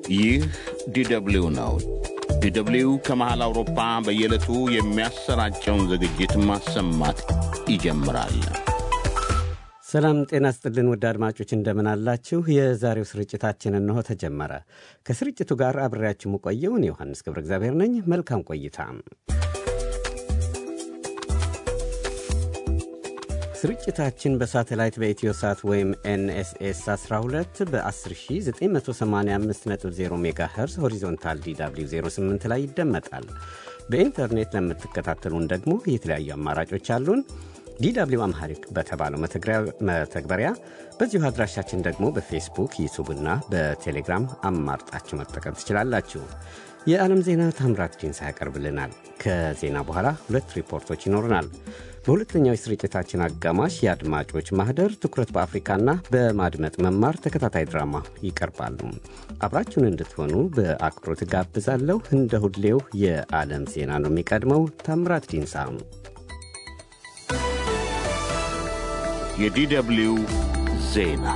ይህ ዲደብሊው ነው። ዲደብሊው ከመሃል አውሮፓ በየዕለቱ የሚያሰራጨውን ዝግጅት ማሰማት ይጀምራል። ሰላም ጤና ስጥልን ውድ አድማጮች እንደምን አላችሁ? የዛሬው ስርጭታችን እንሆ ተጀመረ። ከስርጭቱ ጋር አብሬያችሁ የምቆየውን ዮሐንስ ገብረ እግዚአብሔር ነኝ። መልካም ቆይታ። ስርጭታችን በሳተላይት በኢትዮ ሳት ወይም ኤንኤስኤስ 12 በ10985.0 ሜጋ ሄርዝ ሆሪዞንታል ዲw 08 ላይ ይደመጣል። በኢንተርኔት ለምትከታተሉን ደግሞ የተለያዩ አማራጮች አሉን። ዲw አምሃሪክ በተባለው መተግበሪያ በዚሁ አድራሻችን ደግሞ በፌስቡክ ዩቱብና በቴሌግራም አማርጣችሁ መጠቀም ትችላላችሁ። የዓለም ዜና ታምራት ዲንሳ ያቀርብልናል። ከዜና በኋላ ሁለት ሪፖርቶች ይኖሩናል። በሁለተኛው የስርጭታችን አጋማሽ የአድማጮች ማህደር ትኩረት በአፍሪካና በማድመጥ መማር ተከታታይ ድራማ ይቀርባሉ። አብራችሁን እንድትሆኑ በአክብሮት ጋብዛለሁ። እንደ ሁሌው የዓለም ዜና ነው የሚቀድመው። ታምራት ዲንሳ የዲደብሊው ዜና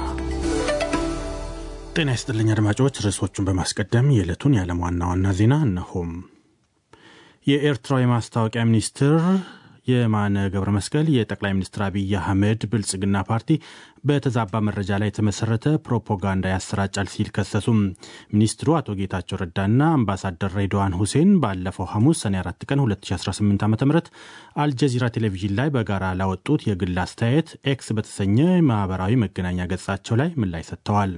ጤና ይስጥልኝ አድማጮች። ርዕሶቹን በማስቀደም የዕለቱን የዓለም ዋና ዋና ዜና እነሆም። የኤርትራው የማስታወቂያ ሚኒስትር የማነ ገብረ መስቀል የጠቅላይ ሚኒስትር አብይ አህመድ ብልጽግና ፓርቲ በተዛባ መረጃ ላይ የተመሰረተ ፕሮፓጋንዳ ያሰራጫል ሲል ከሰሱም። ሚኒስትሩ አቶ ጌታቸው ረዳና አምባሳደር ሬድዋን ሁሴን ባለፈው ሐሙስ ሰኔ 4 ቀን 2018 ዓ ም አልጀዚራ ቴሌቪዥን ላይ በጋራ ላወጡት የግል አስተያየት ኤክስ በተሰኘ ማኅበራዊ መገናኛ ገጻቸው ላይ ምላሽ ሰጥተዋል።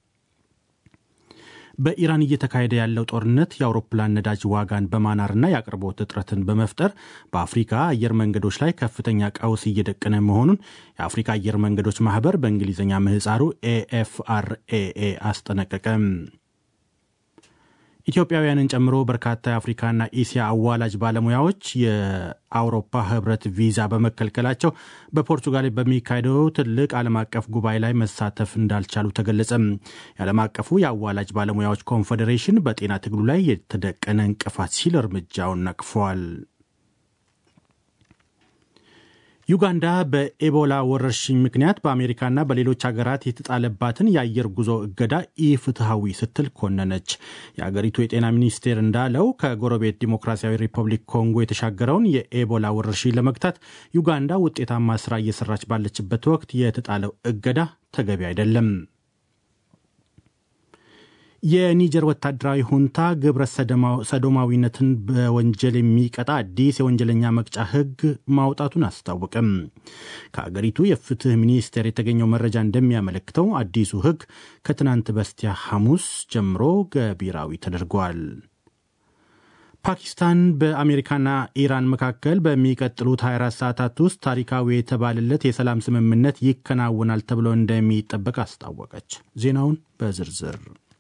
በኢራን እየተካሄደ ያለው ጦርነት የአውሮፕላን ነዳጅ ዋጋን በማናርና የአቅርቦት እጥረትን በመፍጠር በአፍሪካ አየር መንገዶች ላይ ከፍተኛ ቀውስ እየደቀነ መሆኑን የአፍሪካ አየር መንገዶች ማህበር በእንግሊዝኛ ምህፃሩ ኤኤፍአርኤኤ አስጠነቀቀ። ኢትዮጵያውያንን ጨምሮ በርካታ የአፍሪካና ኢሲያ አዋላጅ ባለሙያዎች የአውሮፓ ህብረት ቪዛ በመከልከላቸው በፖርቱጋል በሚካሄደው ትልቅ ዓለም አቀፍ ጉባኤ ላይ መሳተፍ እንዳልቻሉ ተገለጸ። የዓለም አቀፉ የአዋላጅ ባለሙያዎች ኮንፌዴሬሽን በጤና ትግሉ ላይ የተደቀነ እንቅፋት ሲል እርምጃውን ነቅፏል። ዩጋንዳ በኤቦላ ወረርሽኝ ምክንያት በአሜሪካና በሌሎች ሀገራት የተጣለባትን የአየር ጉዞ እገዳ ኢፍትሐዊ ስትል ኮነነች። የአገሪቱ የጤና ሚኒስቴር እንዳለው ከጎረቤት ዲሞክራሲያዊ ሪፐብሊክ ኮንጎ የተሻገረውን የኤቦላ ወረርሽኝ ለመግታት ዩጋንዳ ውጤታማ ስራ እየሰራች ባለችበት ወቅት የተጣለው እገዳ ተገቢ አይደለም። የኒጀር ወታደራዊ ሁንታ ግብረ ሰዶማዊነትን በወንጀል የሚቀጣ አዲስ የወንጀለኛ መቅጫ ሕግ ማውጣቱን አስታወቀም። ከአገሪቱ የፍትህ ሚኒስቴር የተገኘው መረጃ እንደሚያመለክተው አዲሱ ሕግ ከትናንት በስቲያ ሐሙስ ጀምሮ ገቢራዊ ተደርጓል። ፓኪስታን በአሜሪካና ኢራን መካከል በሚቀጥሉት 24 ሰዓታት ውስጥ ታሪካዊ የተባለለት የሰላም ስምምነት ይከናወናል ተብሎ እንደሚጠበቅ አስታወቀች። ዜናውን በዝርዝር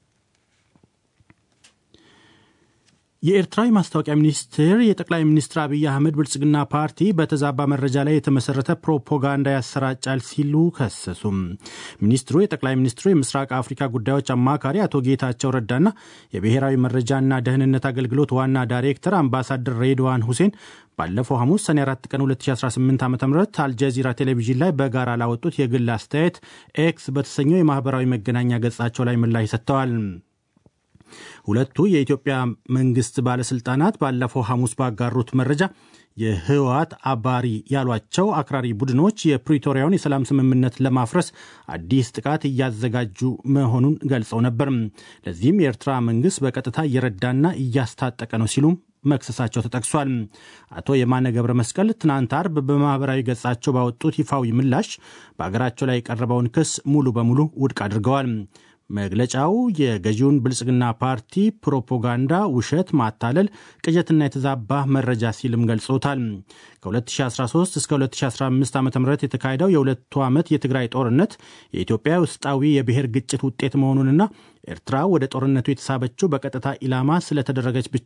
የኤርትራ የማስታወቂያ ሚኒስቴር የጠቅላይ ሚኒስትር አብይ አህመድ ብልጽግና ፓርቲ በተዛባ መረጃ ላይ የተመሰረተ ፕሮፓጋንዳ ያሰራጫል ሲሉ ከሰሱም። ሚኒስትሩ የጠቅላይ ሚኒስትሩ የምስራቅ አፍሪካ ጉዳዮች አማካሪ አቶ ጌታቸው ረዳና የብሔራዊ መረጃና ደህንነት አገልግሎት ዋና ዳይሬክተር አምባሳደር ሬድዋን ሁሴን ባለፈው ሐሙስ ሰኔ 4 ቀን 2018 ዓ ም አልጀዚራ ቴሌቪዥን ላይ በጋራ ላወጡት የግል አስተያየት ኤክስ በተሰኘው የማኅበራዊ መገናኛ ገጻቸው ላይ ምላሽ ሰጥተዋል። ሁለቱ የኢትዮጵያ መንግስት ባለስልጣናት ባለፈው ሐሙስ ባጋሩት መረጃ የህወሓት አባሪ ያሏቸው አክራሪ ቡድኖች የፕሪቶሪያውን የሰላም ስምምነት ለማፍረስ አዲስ ጥቃት እያዘጋጁ መሆኑን ገልጸው ነበር። ለዚህም የኤርትራ መንግስት በቀጥታ እየረዳና እያስታጠቀ ነው ሲሉም መክሰሳቸው ተጠቅሷል። አቶ የማነ ገብረ መስቀል ትናንት አርብ በማኅበራዊ ገጻቸው ባወጡት ይፋዊ ምላሽ በአገራቸው ላይ የቀረበውን ክስ ሙሉ በሙሉ ውድቅ አድርገዋል። መግለጫው የገዢውን ብልጽግና ፓርቲ ፕሮፓጋንዳ፣ ውሸት፣ ማታለል፣ ቅዠትና የተዛባ መረጃ ሲልም ገልጾታል። ከ2013 እስከ 2015 ዓ ም የተካሄደው የሁለቱ ዓመት የትግራይ ጦርነት የኢትዮጵያ ውስጣዊ የብሔር ግጭት ውጤት መሆኑንና ኤርትራ ወደ ጦርነቱ የተሳበችው በቀጥታ ኢላማ ስለተደረገች